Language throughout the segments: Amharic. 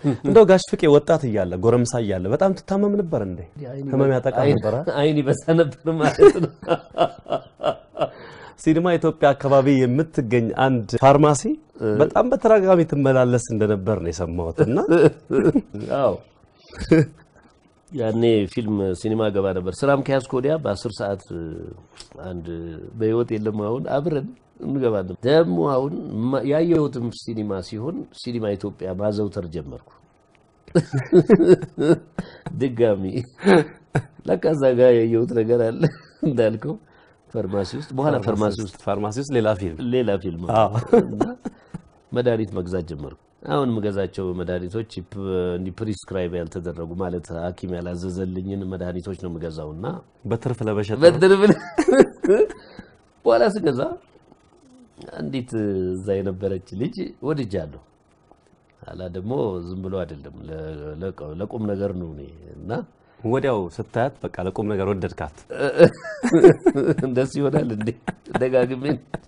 እንደው ጋሽ ፍቄ ወጣት እያለ ጎረምሳ እያለ በጣም ትታመም ነበር እንዴ? ህመም ያጠቃ ነበር? አይን ይበሳ ነበር ማለት ነው። ሲኒማ ኢትዮጵያ አካባቢ የምትገኝ አንድ ፋርማሲ በጣም በተደጋጋሚ ትመላለስ እንደነበር ነው የሰማሁት። እና አዎ ያኔ ፊልም ሲኒማ ገባ ነበር። ስራም ከያዝኩ ወዲያ በአስር ሰዓት አንድ በህይወት የለም አሁን አብረን እንገባለን። ደግሞ አሁን ማ- ያየሁትም ሲኒማ ሲሆን ሲኒማ ኢትዮጵያ ማዘውተር ጀመርኩ። ድጋሚ ለካ እዛ ጋር ያየሁት ነገር አለ እንዳልከው ፋርማሲ ውስጥ በኋላ ፋርማሲ ውስጥ ፋርማሲ ውስጥ ሌላ ፊልም ሌላ ፊልም እና መድኃኒት መግዛት ጀመርኩ። አሁን የምገዛቸው መድኃኒቶች ፕ- እንዲህ ፕሪስክራይብ ያልተደረጉ ማለት ሐኪም ያላዘዘልኝን መድኃኒቶች ነው የምገዛው እና በትርፍ ለመሸጥ ነው። በድር ብል በኋላ ስገዛ አንዲት እዛ የነበረች ልጅ ወድጃለሁ። ኋላ ደግሞ ዝም ብሎ አይደለም ለ- ለቀ- ለቁም ነገር ነው እኔ እና ወዲያው ስታያት በቃ ለቁም ነገር ወደድካት። እንደሱ ይሆናል እንዴ ደጋግሜ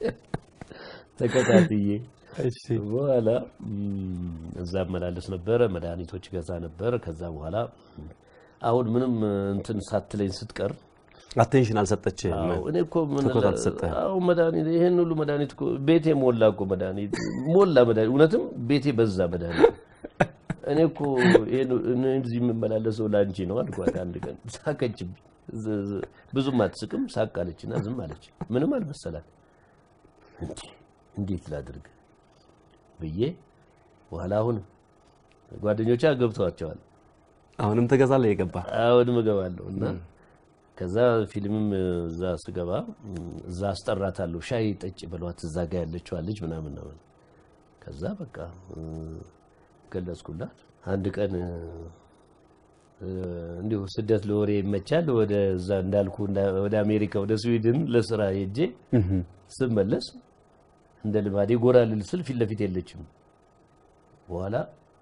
ተከታትዬ በኋላ ም፣ እዛ መላለስ ነበረ፣ መድኃኒቶች ገዛ ነበር። ከዛ በኋላ አሁን ምንም እንትን ሳትለኝ ስትቀር አቴንሽን አልሰጠችህም። አዎ፣ እኔ እኮ ምን ትኩረት አልተሰጠህም። አዎ መድኃኒት ይሄን ሁሉ መድኃኒት እኮ ቤቴ ሞላ እኮ መድኃኒት ሞላ መድኃኒት እውነትም ቤቴ በዛ መድኃኒት እኔ እኮ ይሄን እኔ እዚህ የምመላለሰው ላንቺ ነው አልኳት። አንድ ቀን ሳቀችብኝ። ዝ- ዝ- ብዙም አትስቅም፣ ሳቅ አለችና ዝም አለች። ምንም አልመሰላት። እንዴ እንዴት ላድርግ ብዬ በኋላ አሁን ጓደኞቿ ገብተዋቸዋል። አሁንም ትገዛለህ የገባ አሁንም እገባለሁ እና ከዛ ፊልምም እዛ ስገባ እዛ አስጠራታለሁ። ሻይ ጠጭ በሏት እዛ ጋ ያለችዋ ልጅ ምናምን ነው። ከዛ በቃ እ፣ ገለጽኩላት። አንድ ቀን እ፣ እንዲሁ ስደት ለወሬ ይመቻል። ወደ እዛ እንዳልኩ እንዳ- ወደ አሜሪካ ወደ ስዊድን ለስራ ሄጄ ስመለስ እንደ ልማዴ ጎራ ልል ስል ፊት ለፊት የለችም። በኋላ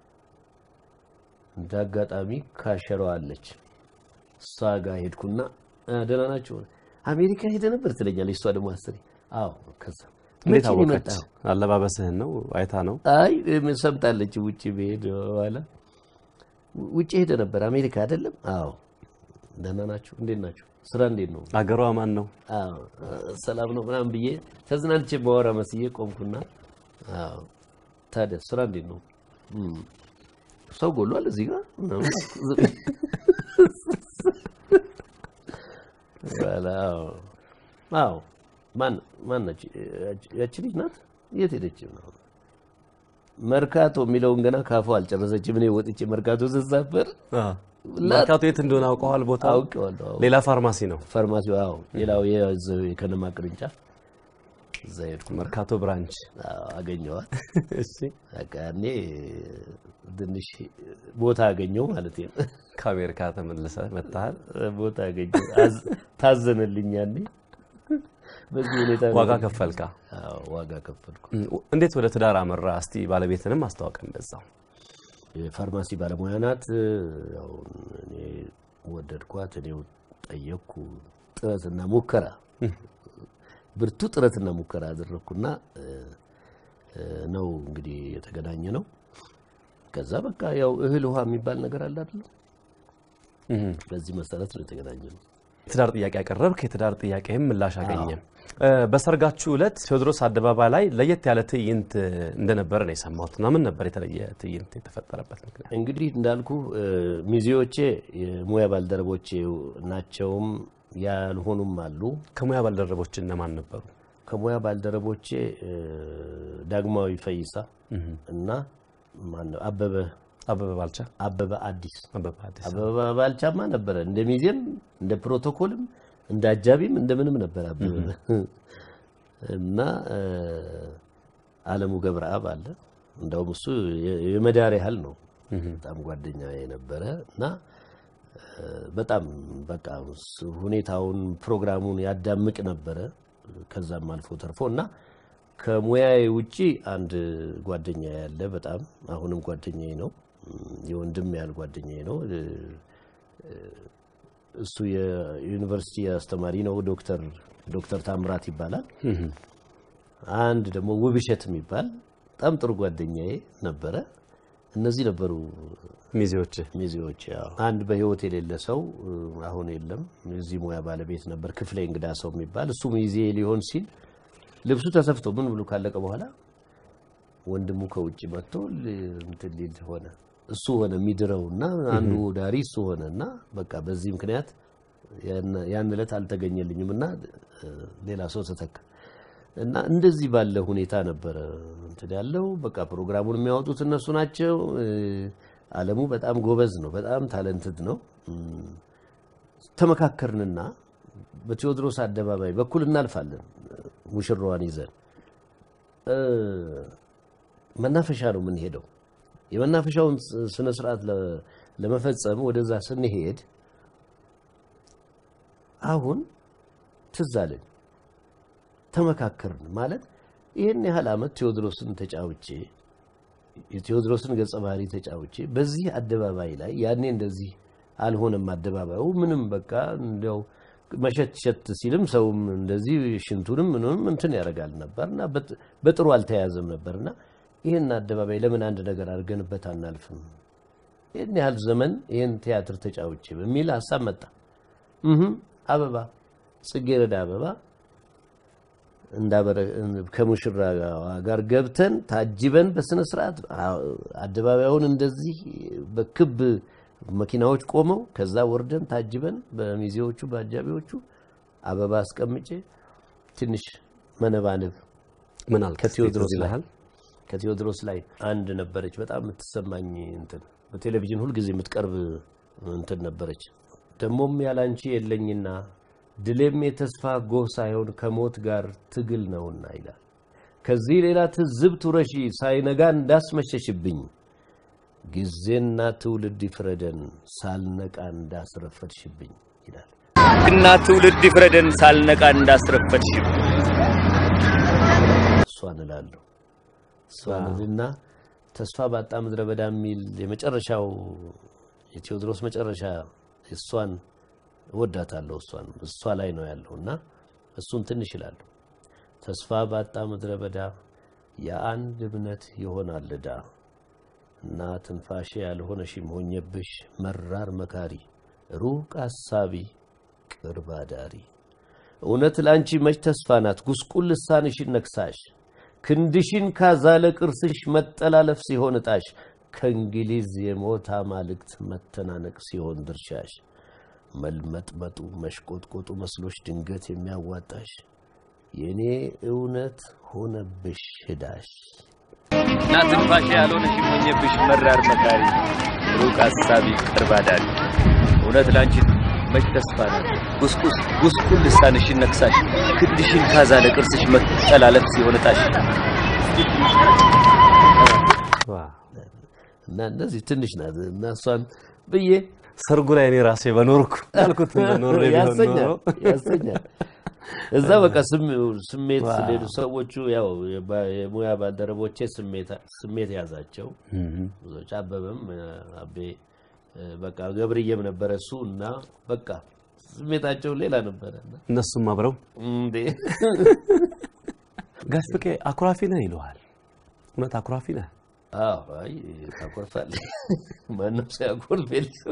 እንደ አጋጣሚ ካሸሯ አለች። እሷ ጋር ሄድኩና "አ፣ ደህና ናቸው አሜሪካ ሄደ ነበር ትለኛለች። እሷ ደግሞ አስሬ አዎ። ከዛ እንዴት መቼ ነው አወቀች? የመጣኸው? አለባበስህን ነው አይታ ነው? አይ እም፣ ሰምታለች። ውጭ ብሄድ በኋላ ውጭ ሄደ ነበር አሜሪካ አይደለም? አዎ። ደህና ናቸው? እንዴት ናቸው? ስራ እንዴት ነው? አገሯ ማን ነው? አዎ ሰላም ነው ምናምን ብዬ ተዝናንቼ ባወራ መስዬ ቆምኩና፣ አዎ ታዲያ ስራ እንዴት ነው? እም፣ ሰው ጎሏል እዚህ ጋር ምናምን አልኩ። በኋላ አዎ አዎ ማን ማን ነች ያቺ ልጅ ናት? የት ሄደች ነው? መርካቶ የሚለውን ገና ካፏ አልጨረሰችም። እኔ ወጥቼ መርካቶ ስሳፈር መርካቶ የት እንደሆነ አውቀዋል? ቦታ አውቄዋለሁ። አዎ። ሌላ ፋርማሲ ነው። ፋርማሲው አዎ፣ ሌላው የዚያው የከነማ ቅርንጫፍ እዛ ሄድኩ። መርካቶ ብራንች። አዎ፣ አገኘኋት። እሺ በቃ እኔ ትንሽ ቦታ አገኘው ማለት ነው። ከአሜሪካ ተመልሰ መጥተሃል። ቦታ አገኘው፣ አዝ- ታዘነልኝ። ያኔ በዚህ ሁኔታ ነው። ዋጋ ከፈልካ። አዎ፣ ዋጋ ከፈልኩ። እንዴት ወደ ትዳር አመራ? እስቲ ባለቤትንም አስተዋውቀን በዛው። የፋርማሲ ባለሙያ ናት። ያው እኔ ወደድኳት፣ እኔው ጠየቅኩ። ጥረትና ሙከራ ብርቱ ጥረትና ሙከራ አደረግኩና እ፣ እ፣ ነው እንግዲህ የተገናኘ ነው። ከዛ በቃ ያው እህል ውሃ የሚባል ነገር አለ አይደል? በዚህ መሰረት ነው የተገናኘ ነው። የትዳር ጥያቄ ያቀረብክ፣ የትዳር ጥያቄም ምላሽ አገኘ። እ፣ በሰርጋችሁ ዕለት ቴዎድሮስ አደባባይ ላይ ለየት ያለ ትዕይንት እንደነበረ ነው የሰማሁት እና ምን ነበር የተለየ ትዕይንት የተፈጠረበት ምክንያት? እንግዲህ እንዳልኩ እ፣ ሚዜዎቼ የሙያ ባልደረቦቼ ናቸውም ያልሆኑም አሉ። ከሙያ ባልደረቦች እነማን ነበሩ? ከሙያ ባልደረቦቼ እ፣ ዳግማዊ ፈይሳ እና ማነው አበበ አበበ ባልቻ፣ አበበ አዲስ አበበ አዲስ። አበበ ባልቻማ ነበረ። እንደ ሚዜም እንደ ፕሮቶኮልም እንደ አጃቢም እንደ ምንም ነበር አበበ እና እ፣ አለሙ ገብረአብ አለ። እንደውም እሱ የ- የመዳር ያህል ነው። በጣም ጓደኛ የነበረ እና እ፣ በጣም በቃ ስ- ሁኔታውን ፕሮግራሙን ያዳምቅ ነበረ። ከዛም አልፎ ተርፎ እና ከሙያዬ ውጪ አንድ ጓደኛ ያለ በጣም አሁንም ጓደኛዬ ነው። የወንድም ያህል ጓደኛዬ ነው። እ፣ እ፣ እሱ የዩኒቨርሲቲ አስተማሪ ነው። ዶክተር ዶክተር ታምራት ይባላል። አንድ ደግሞ ውብሸት የሚባል በጣም ጥሩ ጓደኛዬ ነበረ። እነዚህ ነበሩ ሚዜዎች ሚዜዎች። ያው አንድ በህይወት የሌለ ሰው እ፣ አሁን የለም። እዚህ ሙያ ባለቤት ነበር ክፍሌ እንግዳ ሰው የሚባል እሱ ሚዜ ሊሆን ሲል ልብሱ ተሰፍቶ ምን ብሎ ካለቀ በኋላ ወንድሙ ከውጭ መጥቶ ል- እንትን ሊል ሆነ። እሱ ሆነ የሚድረው እና አንዱ ዳሪ እሱ ሆነ እና በቃ በዚህ ምክንያት ያን- ያን ዕለት አልተገኘልኝም እና እ፣ ሌላ ሰው ተተካ እና እንደዚህ ባለ ሁኔታ ነበረ እንትን ያለው። በቃ ፕሮግራሙን የሚያወጡት እነሱ ናቸው። እ፣ አለሙ በጣም ጎበዝ ነው፣ በጣም ታለንትድ ነው። እም፣ ተመካከርንና በቴዎድሮስ አደባባይ በኩል እናልፋለን ሙሽራዋን ይዘን እ፣ መናፈሻ ነው የምንሄደው። የመናፈሻውን ስ- ስነ ስርዓት ለ- ለመፈጸም ወደዛ ስንሄድ አሁን ትዝ አለኝ። ተመካከርን ማለት ይህን ያህል ዓመት ቴዎድሮስን ተጫውቼ የቴዎድሮስን ገጸ ባህሪ ተጫውቼ በዚህ አደባባይ ላይ ያኔ እንደዚህ አልሆነም። አደባባዩ ምንም በቃ እንዲያው መሸት ሸት ሲልም ሰውም እንደዚህ ሽንቱንም ምንም እንትን ያደርጋል ነበር እና በጥ- በጥሩ አልተያዘም ነበር እና ይህን አደባባይ ለምን አንድ ነገር አድርገንበት አናልፍም? ይህን ያህል ዘመን ይህን ቲያትር ተጫውቼ በሚል ሀሳብ መጣ። እህም አበባ ጽጌረዳ አበባ እንዳበረ ከሙሽራ ጋር ገብተን ታጅበን በስነ ስርዓት አደባባዩን እንደዚህ በክብ መኪናዎች ቆመው ከዛ ወርደን ታጅበን በሚዜዎቹ በአጃቢዎቹ አበባ አስቀምጬ ትንሽ መነባነብ ምን አልክ? ከቴዎድሮስ ላይ ይልሃል? ከቴዎድሮስ ላይ አንድ ነበረች በጣም የምትሰማኝ እንትን በቴሌቪዥን ሁልጊዜ የምትቀርብ እንትን ነበረች። ደግሞም ያላንቺ የለኝና ድሌም የተስፋ ጎህ ሳይሆን ከሞት ጋር ትግል ነውና ይላል። ከዚህ ሌላ ትዝብት ውረሺ ሳይነጋ እንዳስመሸሽብኝ ጊዜና ትውልድ ይፍረደን ሳልነቃ እንዳስረፈድሽብኝ ይላል። እና ትውልድ ይፍረደን ሳልነቃ እንዳስረፈድሽ እሷን እላለሁ እሷን እልና ተስፋ ባጣ ምድረ በዳ የሚል የመጨረሻው የቴዎድሮስ መጨረሻ እሷን እወዳታለሁ። እሷን እሷ ላይ ነው ያለው እና እሱን ትንሽ እላለሁ። ተስፋ ባጣ ምድረ በዳ የአንድ እምነት ይሆናል ዕዳ እና ትንፋሼ ያልሆነሽም ሆኘብሽ መራር መካሪ ሩቅ አሳቢ ቅርብ አዳሪ እውነት ለአንቺ መች ተስፋ ናት ጉስቁል ልሳንሽን ነክሳሽ ክንድሽን ካዛለ ቅርስሽ መጠላለፍ ሲሆን እጣሽ ከእንግሊዝ የሞት አማልክት መተናነቅ ሲሆን ድርሻሽ መልመጥመጡ መሽቆጥቆጡ መስሎሽ ድንገት የሚያዋጣሽ የእኔ እውነት ሆነብሽ ህዳሽ እና ትንፋሽ ያልሆነሽ ሞኘብሽ መራር መካሪ ሩቅ አሳቢ ቅርብ አዳሪ እውነት ላንቺ መች ተስፋ ናት ጉስቁስ ጉስቁል ልሳንሽን ነክሳሽ ክንድሽን ካዛለ ቅርስሽ መጠላለፍ ሲሆን እጣሽ ዋው። እና እንደዚህ ትንሽ ናት እና እሷን ብዬ ሰርጉ ላይ እኔ ራሴ በኖርኩ ያልኩት እንደኖር ቢሆን ያሰኛል ኖሮ ያሰኛል። እዛ በቃ ስም- ስሜት ሌሉ ሰዎቹ ያው የባ- የሙያ ባልደረቦቼ ስሜት ስሜት ያዛቸው ብዙዎች አበበም አቤ በቃ ገብርዬም ነበረ እሱ እና በቃ ስሜታቸው ሌላ ነበረ እና እነሱም አብረው እንዴ ጋሽ ፍቄ አኩራፊ ነህ ይለዋል። እውነት አኩራፊ ነህ? አዎ አይ ታኮርፋለህ ማንም ሲያኮርፍ የለም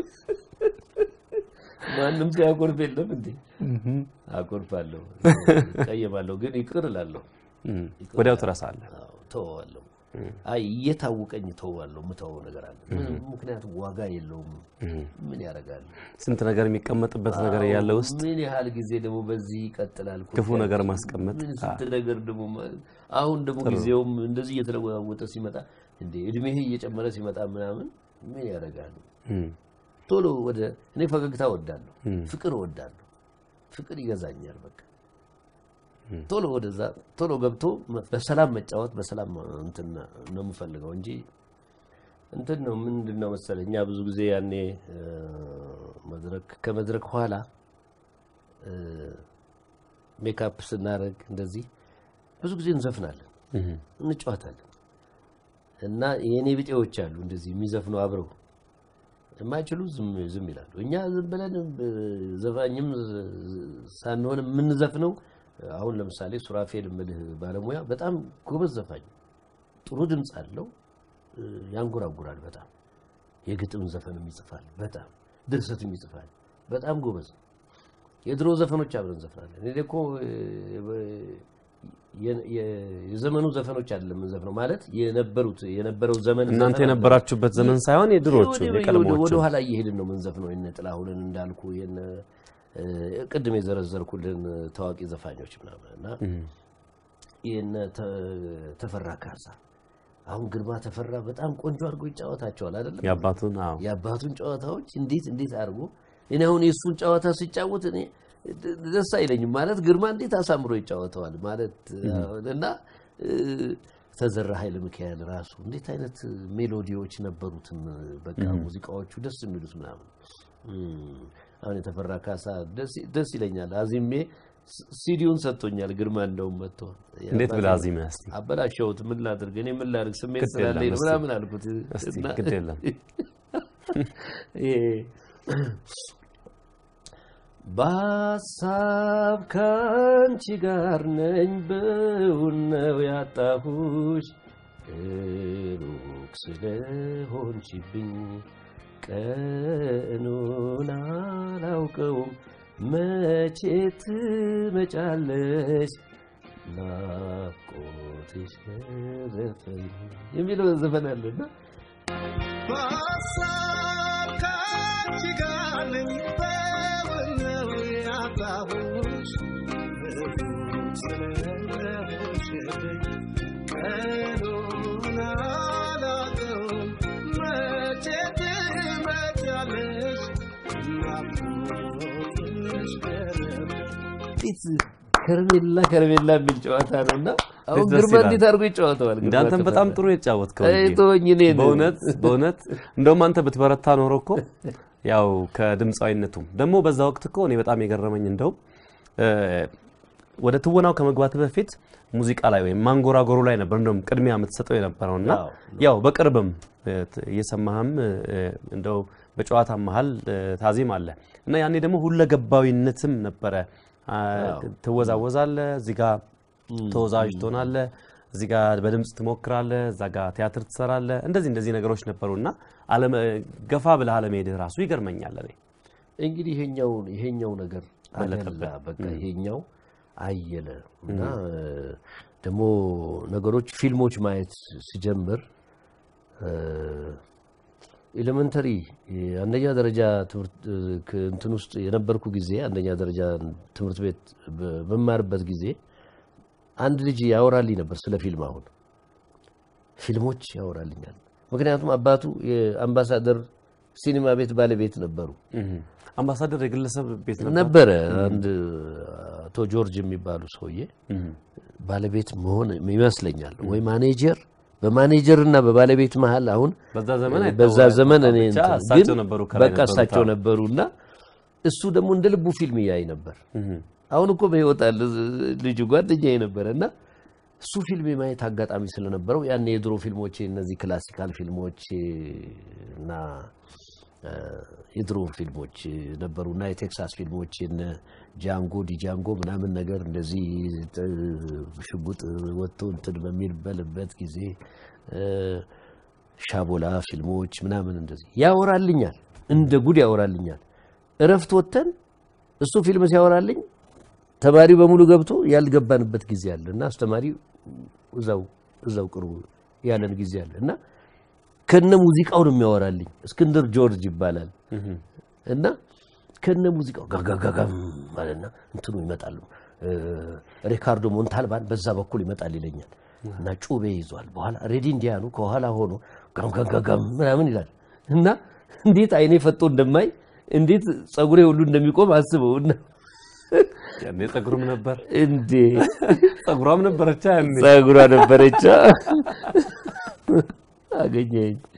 ማንም ሲያኮርፍ የለም እንዴ አኮርፋለሁ ቀየማለሁ ግን ይቅር እላለሁ እም፣ ወዲያው ትረሳለህ። አዎ፣ ተወዋለሁ አይ እየታወቀኝ ተወዋለሁ የምተወው ነገር አለ ምንም ምክንያቱም ዋጋ የለውም ምን ያደርጋል ስንት ነገር የሚቀመጥበት ነገር ያለ ውስጥ ምን ያህል ጊዜ ደግሞ በዚህ ይቀጥላል እኮ ክፉ ነገር ማስቀመጥ ምን ስንት ነገር ደግሞ ማ- አሁን ደግሞ ጊዜውም እንደዚህ እየተለዋወጠ ሲመጣ እንዴ እድሜህ እየጨመረ ሲመጣ ምናምን ምን ያደርጋል እም፣ ቶሎ ወደ እኔ ፈገግታ እወዳለሁ ፍቅር እወዳለሁ ፍቅር ይገዛኛል በቃ ቶሎ ወደዛ ቶሎ ገብቶ መ- በሰላም መጫወት በሰላም እንትን ነው የምፈልገው እንጂ እንትን ነው ምንድን ነው መሰለህ እኛ ብዙ ጊዜ ያኔ እ፣ መድረክ ከመድረክ ኋላ እ፣ ሜካፕ ስናደርግ እንደዚህ ብዙ ጊዜ እንዘፍናለን እንጫወታለን እና የእኔ ብጤዎች አሉ እንደዚህ የሚዘፍኑ አብረው የማይችሉ ዝም ዝም ይላሉ። እኛ ዝም ብለን እ፣ ዘፋኝም ዝ- ሳንሆን የምንዘፍነው አሁን ለምሳሌ ሱራፌል የምልህ ባለሙያ በጣም ጎበዝ ዘፋኝ ጥሩ ድምፅ አለው። እ፣ ያንጎራጉራል በጣም የግጥም ዘፈንም ይጽፋል በጣም ድርሰትም ይጽፋል በጣም ጎበዝ የድሮ ዘፈኖች አብረን ዘፍናለን እኔ እኮ እ፣ የ- የ- የዘመኑ ዘፈኖች አይደለም የምንዘፍነው ማለት የነበሩት የነበረው ዘመን እናንተ ዘፈን የነበራችሁበት ዘመን ሳይሆን የድሮቹ ወደ- ወደ- የቀድሞዎቹ ወደ ኋላ እየሄድን ነው የምንዘፍነው። የነ ጥላሁንን እንዳልኩ የነ እ፣ ቅድም የዘረዘርኩልን ታዋቂ ዘፋኞች ምናምን እና የነ ተ- ተፈራ ካሳ አሁን ግርማ ተፈራ በጣም ቆንጆ አድርጎ ይጫወታቸዋል አይደለም? የአባቱን አዎ የአባቱን ጨዋታዎች እንዴት እንዴት አድርጎ እኔ አሁን የእሱን ጨዋታ ሲጫወት እኔ ድ- ደስ አይለኝም ማለት ግርማ እንዴት አሳምሮ ይጫወተዋል ማለት እና እ፣ ተዘራ ኃይለ ሚካኤል ራሱ እንዴት አይነት ሜሎዲዎች ነበሩትም በቃ ሙዚቃዎቹ ደስ የሚሉት ምናምን እም፣ አሁን የተፈራ ካሳ ደስ- ደስ ይለኛል አዚሜ ስ- ሲዲውን ሰጥቶኛል ግርማ እንደውም መጥቶ እንዴት ብለህ አዚመህ እስቲ አበላሸሁት ምን ላድርግ እኔ ምን ላድርግ ስሜት ግድ የለም ስላለኝ ነው እስቲ። ምናምን አልኩት እስቲ እና ግድ የለም ይሄ በሀሳብ ከአንቺ ጋር ነኝ በውን ነው ያጣሁሽ ሩቅ ስለሆንሽብኝ ቀኑን አላውቀውም መቼ ትመጫለሽ ናፍቆትሽ ገረፈኝ የሚለው ዘፈን አለና በሀሳብ ከአንቺ ጋር ነኝ በውን ነው ያጣሁሽ ሩቅ ስለሆንሽብኝ ቀኑን አላውቀውም መቼ ትመጫለሽ ናፍቆትሽ ገረመኝ እንዴት ከረሜላ ከረሜላ የሚል ጨዋታ ነው እና አሁን ደስ ግርማ ይላል። እንዴት አድርጎ ይጫወተዋል? ግርማ እንዳንተም በጣም ተፈራ። ጥሩ የተጫወትከው አይ ልጄ። ተወኝ እኔን። በእውነት በእውነት እንደውም አንተ ብትበረታ ኖሮ እኮ ያው ከድምፃዊነቱም ደግሞ በዛ ወቅት እኮ እኔ በጣም የገረመኝ እንደውም እ፣ ወደ ትወናው ከመግባት በፊት ሙዚቃ ላይ ወይም ማንጎራጎሩ ላይ ነበር እንደውም ቅድሚያ የምትሰጠው የነበረውና አዎ። ያው በቅርብም እ፣ ት- እየሰማህም እ፣ እንደው በጨዋታ መሀል እ፣ ታዜም አለ እና ያኔ ደግሞ ሁለገባዊነትም ነበረ አ፣ ትወዛወዛለህ እዚህ ጋር ተወዛዋዥ ትሆናለህ እዚህ ጋር በድምፅ ትሞክራለህ እዛ ጋር ቲያትር ትሰራለህ እንደዚህ እንደዚህ ነገሮች ነበሩና አለመ- ገፋ ብለህ አለመሄድህ ራሱ ይገርመኛል እኔ እንግዲህ ይሄኛው ይሄኛው ነገር በለጠብህ። አደላ በቃ ይሄኛው አየለ እና ደግሞ ነገሮች ፊልሞች ማየት ሲጀምር ኤሌመንተሪ አንደኛ ደረጃ ትምህርት ክ- እንትን ውስጥ የነበርኩ ጊዜ አንደኛ ደረጃ ትምህርት ቤት በ- በማርበት ጊዜ አንድ ልጅ ያወራልኝ ነበር ስለ ፊልም። አሁን ፊልሞች ያወራልኛል። ምክንያቱም አባቱ የአምባሳደር ሲኒማ ቤት ባለቤት ነበሩ አምባሳደር የግለሰብ ቤት ነበር ነበረ። አንድ አቶ ጆርጅ የሚባሉ ሰውዬ ባለቤት መሆን ይመስለኛል ወይ ማኔጀር በማኔጀር እና በባለቤት መሀል አሁን በዛ ዘመን በዛ አይታወቅም። ዘመን እኔ ብቻ እንትን እሳቸው ግን ነበሩ ከላይ በቃ ነበሩት። እሳቸው አዎ። ነበሩ እና እሱ ደግሞ እንደ ልቡ ፊልም ያይ ነበር። እህ። አሁን እኮ በህይወት አለ ልጁ ጓደኛዬ ነበረ እና እሱ ፊልም የማየት አጋጣሚ ስለነበረው ያን የድሮ ፊልሞች እነዚህ ክላሲካል ፊልሞች እና እ፣ የድሮ ፊልሞች ነበሩ እና የቴክሳስ ፊልሞች እነ ጃንጎ ዲጃንጎ ምናምን ነገር እንደዚህ ጥ- ሽጉጥ ወጥቶ እንትን በሚበልበት ጊዜ እ፣ ሻቦላ ፊልሞች ምናምን እንደዚህ ያወራልኛል፣ እንደ ጉድ ያወራልኛል። እረፍት ወጥተን እሱ ፊልም ሲያወራልኝ ተማሪው በሙሉ ገብቶ ያልገባንበት ጊዜ አለ እና አስተማሪ እዛው እዛው ቅርቡ ያለን ጊዜ አለ እና ከነ ሙዚቃው ነው የሚያወራልኝ። እስክንድር ጆርጅ ይባላል እና ከነ ሙዚቃው ጋጋጋጋም ማለትና እንትኑ ይመጣሉ። እ፣ ሪካርዶ ሞንታልባን በዛ በኩል ይመጣል ይለኛል እና ጩቤ ይዟል። በኋላ ሬዲ እንዲያኑ ከኋላ ሆኖ ጋምጋጋጋም ምናምን ይላል እና እንዴት አይኔ ፈጦ እንደማይ እንዴት ጸጉሬ ሁሉ እንደሚቆም አስበው እና ያኔ ጸጉርም ነበር እንዴ ጸጉሯም ነበረቻ ያኔ ጸጉሯ ነበረቻ አገኘኝ